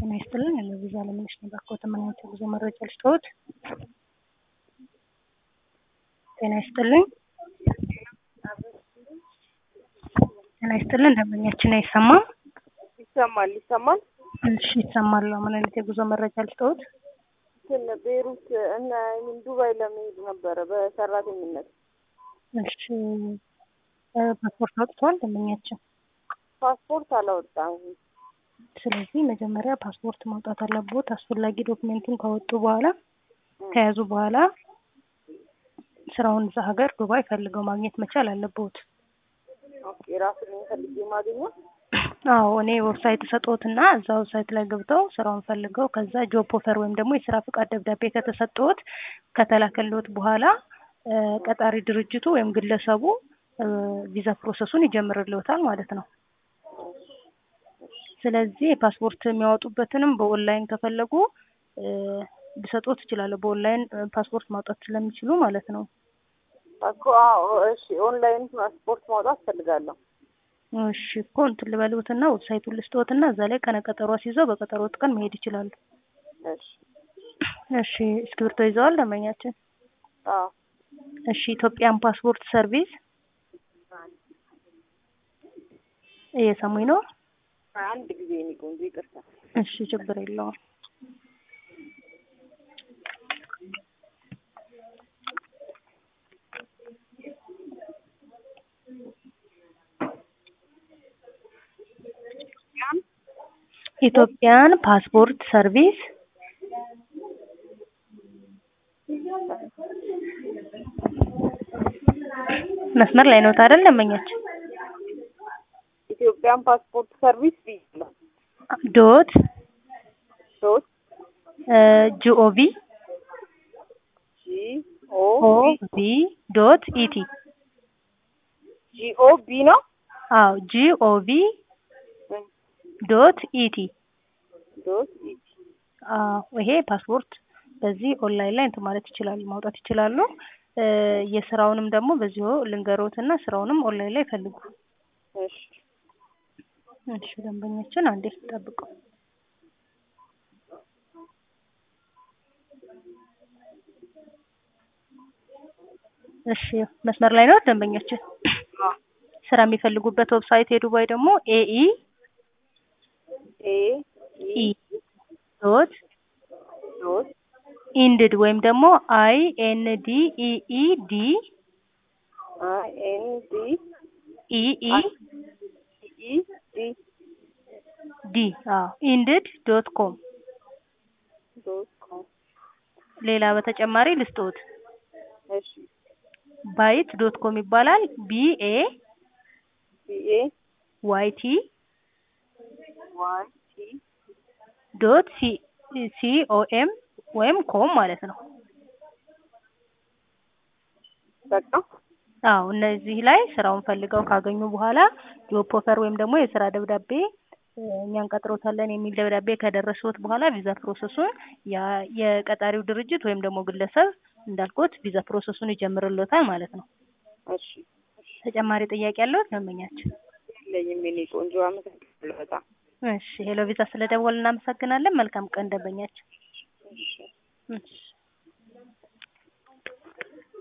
ጤና ይስጥልን የለቪዛ አለምነሽ ነኝ ባክዎት ምን አይነት የጉዞ መረጃ ልስጥዎት? ጤና ይስጥልኝ ጤና ይስጥልን ደንበኛችን አይሰማም? ይሰማል ይሰማል። እሺ ይሰማል። ምን አይነት የጉዞ መረጃ ልስጥዎት? እንትን ቤሩት እና ምን ዱባይ ለመሄድ ነበረ በሰራተኝነት። እሺ ፓስፖርት አውጥተዋል ደንበኛችን? ፓስፖርት አላወጣም። ስለዚህ መጀመሪያ ፓስፖርት ማውጣት አለብዎት። አስፈላጊ ዶክሜንቱን ካወጡ በኋላ ከያዙ በኋላ ስራውን እዛ ሀገር ዱባይ ፈልገው ማግኘት መቻል አለብዎት። ኦኬ ራሱን ፈልጌ ማግኘው አዎ እኔ ዌብሳይት ሰጥዎትና እዛ ዌብሳይት ላይ ገብተው ስራውን ፈልገው ከዛ ጆብ ኦፈር ወይም ደግሞ የስራ ፍቃድ ደብዳቤ ከተሰጠዎት ከተላከልዎት በኋላ ቀጣሪ ድርጅቱ ወይም ግለሰቡ ቪዛ ፕሮሰሱን ይጀምርልዎታል ማለት ነው። ስለዚህ ፓስፖርት የሚያወጡበትንም በኦንላይን ከፈለጉ ሊሰጡት ይችላሉ። በኦንላይን ፓስፖርት ማውጣት ስለሚችሉ ማለት ነው። እኮ አዎ፣ እሺ ኦንላይን ፓስፖርት ማውጣት ፈልጋለሁ። እሺ እኮ እንትን ልበልዎትና ዌብሳይቱን ልስጥዎትና እዛ ላይ ቀነ ቀጠሮ አስይዘው በቀጠሮት ቀን መሄድ ይችላሉ። እሺ እሺ እስክሪብቶ ይዘዋል ደንበኛችን? አዎ እሺ ኢትዮጵያን ፓስፖርት ሰርቪስ እየሰሙኝ ነው? አንድ ጊዜ የኔ ቆንጆ ይቅርታ። እሺ ችግር የለውም። ኢትዮጵያን ፓስፖርት ሰርቪስ መስመር ላይ ነው አይደል ደንበኛችን? ኢትዮጵያን ፓስፖርት ሰርቪስ ብያለሁ። ዶት ዶት ጂኦቪ ጂ ኦ ኦቪ ዶት ኢቲ ጂ ኦ ቢ ነው አዎ ጂኦቪ ዶት ኢቲ ዶት ኢ አዎ ይሄ ፓስፖርት በዚህ ኦንላይን ላይ እንትን ማለት ይችላሉ ማውጣት ይችላሉ። የስራውንም ደግሞ በዚሁ ልንገሮትና ስራውንም ኦንላይን ላይ ፈልጉ። እሺ እሺ ደንበኛችን አንዴ ጠብቁ። እሺ መስመር ላይ ነው ደንበኛችን። ስራ የሚፈልጉበት ዌብሳይት የዱባይ ደግሞ ኤኢ ኤ ኢ ዶት ዶት ኢንድድ ወይም ደግሞ አይ ኤን ዲ ኢ ኢ ዲ አይ ኤን ዲ ኢ ኢ ኢ ዲ ዲ አዎ ኢንድድ ዶት ኮም ዶት ኮም ሌላ በተጨማሪ ልስጥዎት እሺ ባይት ዶት ኮም ይባላል ቢ ኤ ቢ ኤ ዋይ ቲ ዋይ ቲ ዶት ሲ ሲ ኦ ኤም ወይም ኮም ማለት ነው። በቃ አዎ እነዚህ ላይ ስራውን ፈልገው ካገኙ በኋላ ጆብ ኦፈር ወይም ደግሞ የስራ ደብዳቤ እኛ እንቀጥሮታለን የሚል ደብዳቤ ከደረሰዎት በኋላ ቪዛ ፕሮሰሱን ያ የቀጣሪው ድርጅት ወይም ደግሞ ግለሰብ እንዳልኩት ቪዛ ፕሮሰሱን ይጀምርልዎታል ማለት ነው። እሺ ተጨማሪ ጥያቄ ያለዎት ደንበኛችን? የለኝም የኔ ቆንጆ አመሰግናለሁ በጣም እሺ ሄሎ ቪዛ ስለደወል እናመሰግናለን። መልካም ቀን ደንበኛችን። እሺ እሺ